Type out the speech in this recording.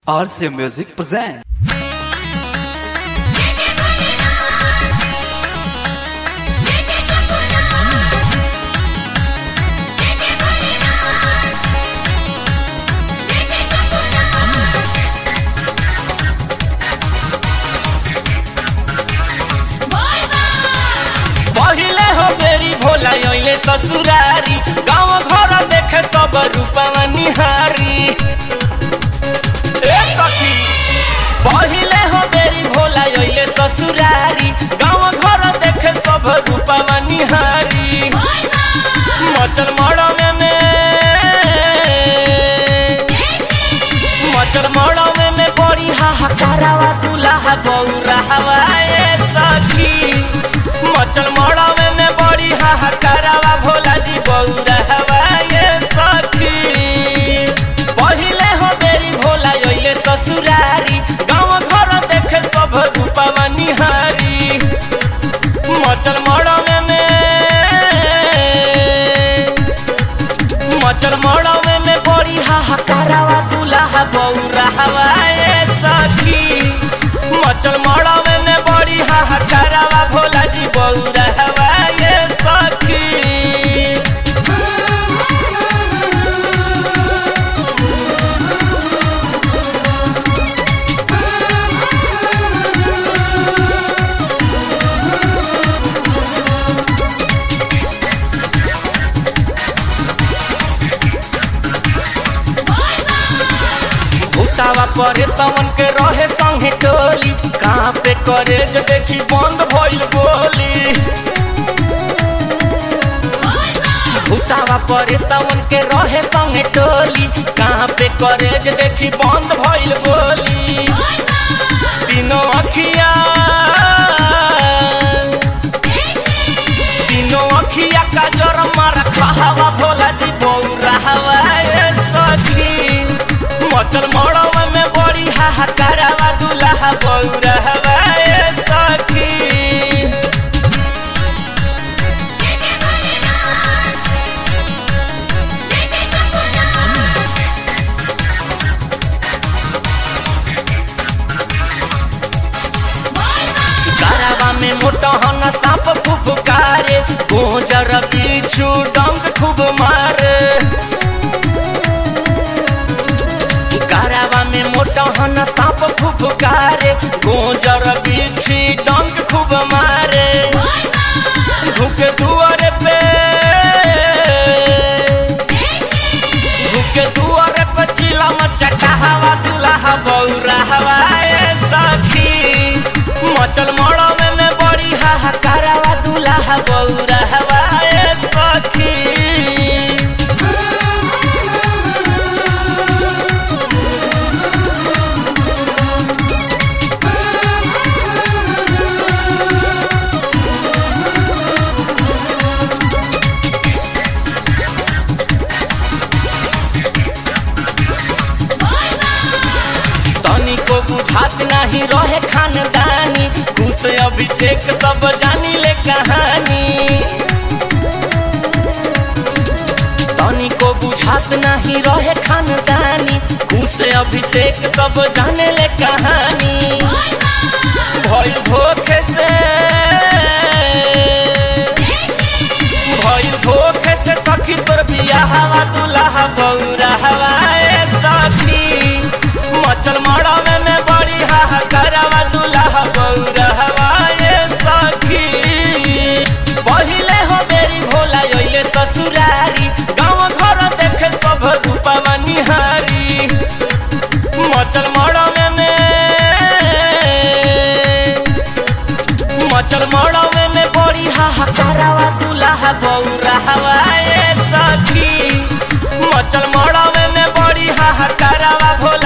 RC Music present. पहिले हो मेरी भोला अइले ससुरारी गाँव घर देखे सब रूपवा निहारी ए सखी पहिले हो मेरी भोला अइले ससुरारी गाँव घर देखे सब रूपवा निहारी मचल मड़वे में मचल मड़वे में बड़ी हाहाकारावा दुल्हा बौरावा ए सखी मचल मड़वे में बड़ी हाहाकारावा भोला जी बौरावा ए सखी पहिले हो बेरी भोला अइले ससुरारी गाँव घर देखे सब रूपवा निहारी मचल मड़वे में मचल मड़वे में बड़ी हाहाकारावा दुल्हा बौरावा ए सखी मचल मड़वे में बड़ी हाहाकारावा भोला जी बौरावा ए सखी भूतावा परे तमन के रहे संगे टोली कहाँ पे करे जो देखी बंद भइल बोली भूतावा परे तमन के रहे संगे टोली कहाँ पे करे जो देखी बंद भइल बोली तीनों अखिया तीनों अखिया का जोर मारा खावा भोला जी बौरावा ए सखी मचल मड़वा में बड़ी हाहाकारावा दुल्हा बौरावा ए सखी गरावा में मोटहन सांप फुफकारे गोजर बिच्छू डंग खूब मारे गरावा में मोटहन सांप फुफकारे गोजर बिच्छी डंग खूब मारे धुके दुआरे पे धुके दुआरे पे चिला मचका हवा दुल्हा बौरा हवा ए सखी मचल मड़वे में बड़ी हाहाकारावा दुल्हा बौरा हवा ए सखी तनिको बुझात नहीं रहे खानदानी घूस अभिषेक सब जानी ले कहानी तनिको बुझात नहीं रहे खानदानी घूस अभिषेक सब जाने ले कहानी भइल धोखे से भइल धोखे से सखी तोर बियाहवा दुल्हा बौरा हवा ए सखी मचल मड़वे में बड़ी हाहाकारावा दुल्हा बौरा हवा ए सखी पहिले हो बेरी भोला अइले ससुरारी गाँव घर देखे सब रूपवा निहारी मचल मड़वे में मचल मड़वे में बड़ी हाहाकारावा दुल्हा बौरा हवा ए सखी मचल मड़वे में बड़ी हाहाकारावा भोला